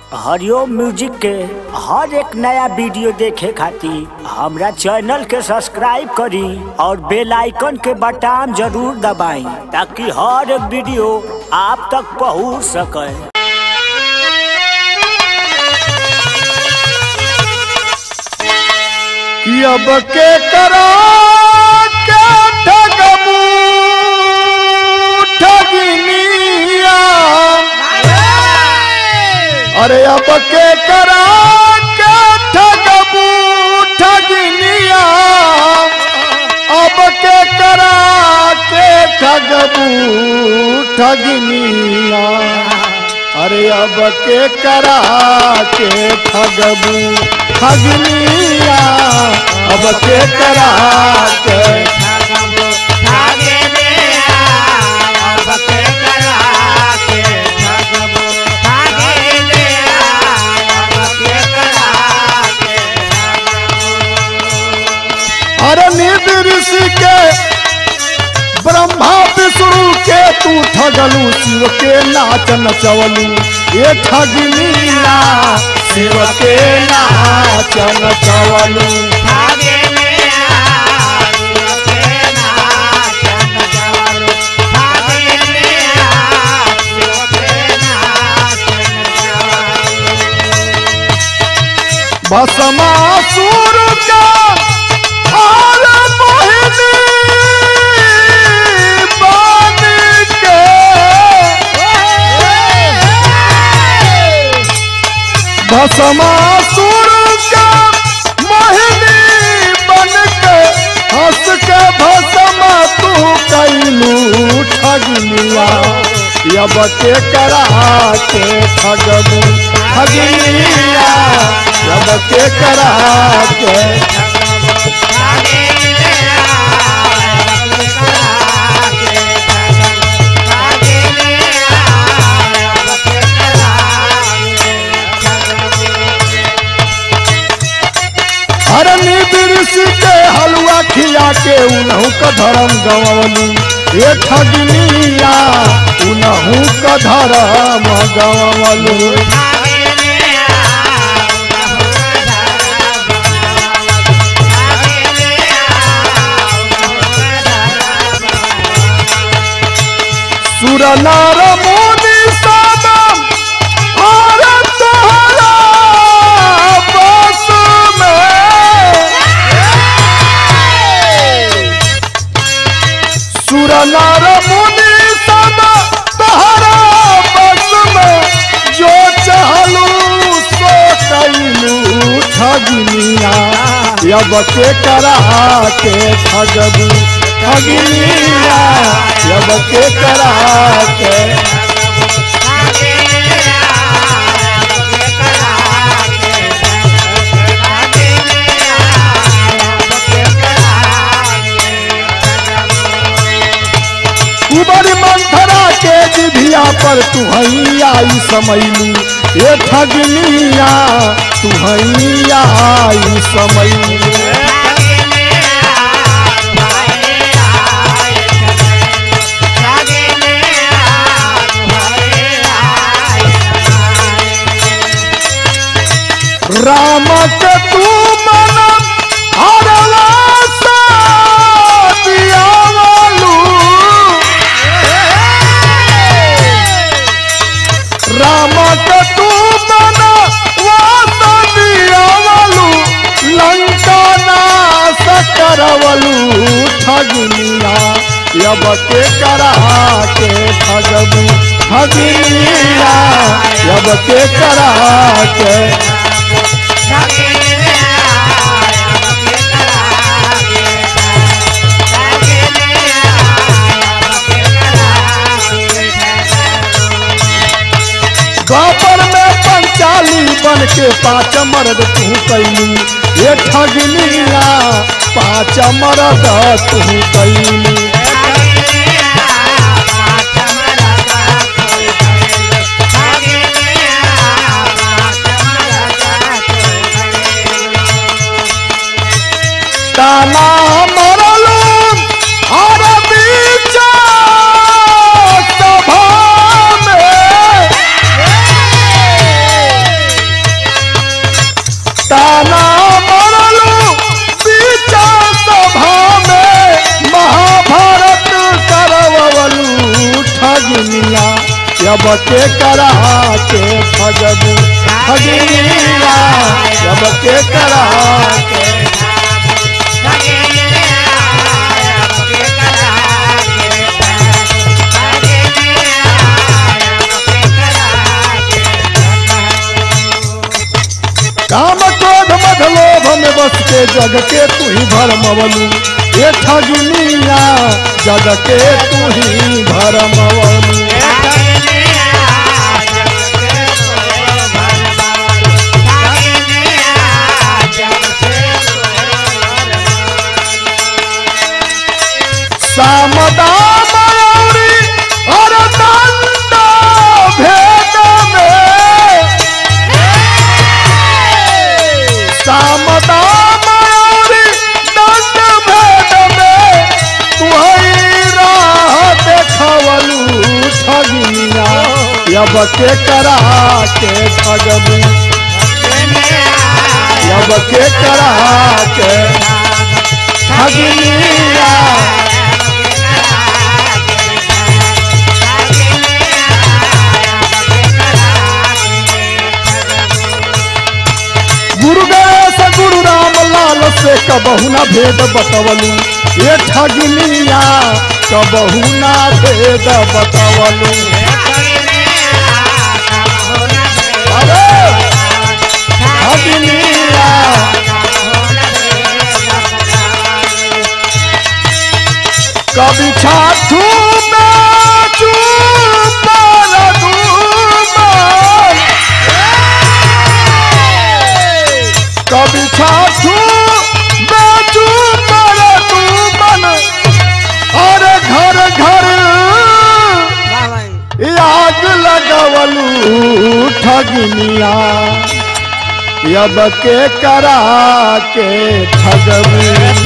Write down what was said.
हरिओम music के हर एक नया वीडियो देखे खातिर हमरा चैनल के सब्सक्राइब करी और बेल आइकन के बटन जरूर दबाई ताकि हर एक वीडियो आप तक पहुंच सके कि अब के करा के ठगबू ठगिनिया अरे अब के करा के ठगबू ठगिनिया अब के करा के ठगबू ठगिनिया अरे अब के करा के ठगबू ठगनिया अब के करा के अरे निध ऋषि के ब्रह्मा विष्णु के तू ठगलू शिव के नाच नचवलू ये ठगनिया शिव के नाच नचवलू भस्मासुर का और मोहिनी बन के भस्मासुर का मोहिनी बन के हंस के भस्म तू कैलू ठगनिया अब के करा के ठगबू ठगनिया अब के करा के हरनी ऋषि के हलवा खिया के उनहू का धर्म गवलू ये ठगनिया उनहू का धर्म गवलू सुर नर मुनि सब और तोहरा बस में सुर नर मुनि सब तोहरा बस में जो चहलू सो कैलू ठगनिया अब के करा के ठगबू ठगनिया अब के करा के उबरी मंथरा के जिभिया पर तुहई आई समैलू ये ठगनिया तुहई आई समैलू राम के तू मन हरला सा दियावलू राम के तू मन वास दियावलू लंका नाश करवलू ठगनिया अब के करा के ठगबू ठगनिया अब के करा के द्वापर में पंचाली बन के पाँच मर्द तू कैली ये ठगनिया पाँच मर्द तू कैली ताना मरलू हर बीच सभा में जब के करा के ठगबू ठगिनिया जब के करा के काम क्रोध मध लोभ में बस के जग के तू ही भरमवलू ये ठगिनिया जग के तू ही भरमवलू सामदाम औरी हर दंड भेद में सामदाम औरी दंड भेद में तुहरी राह देखवलू ठगिनिया यब के करा के ठगबू यब के करा के ठगिनिया गुरु गणेश गुरु राम लाल से कबहू ना भेद बतवलू ये ठगिनिया कबहू ना भेद बतवलू अरे ठगिनिया कभी छाठू बेचू पर दूमन कभी छाछू बेचू पर तू मन और घर घर आग लगवलू ठगनिया यब के करा के ठगबू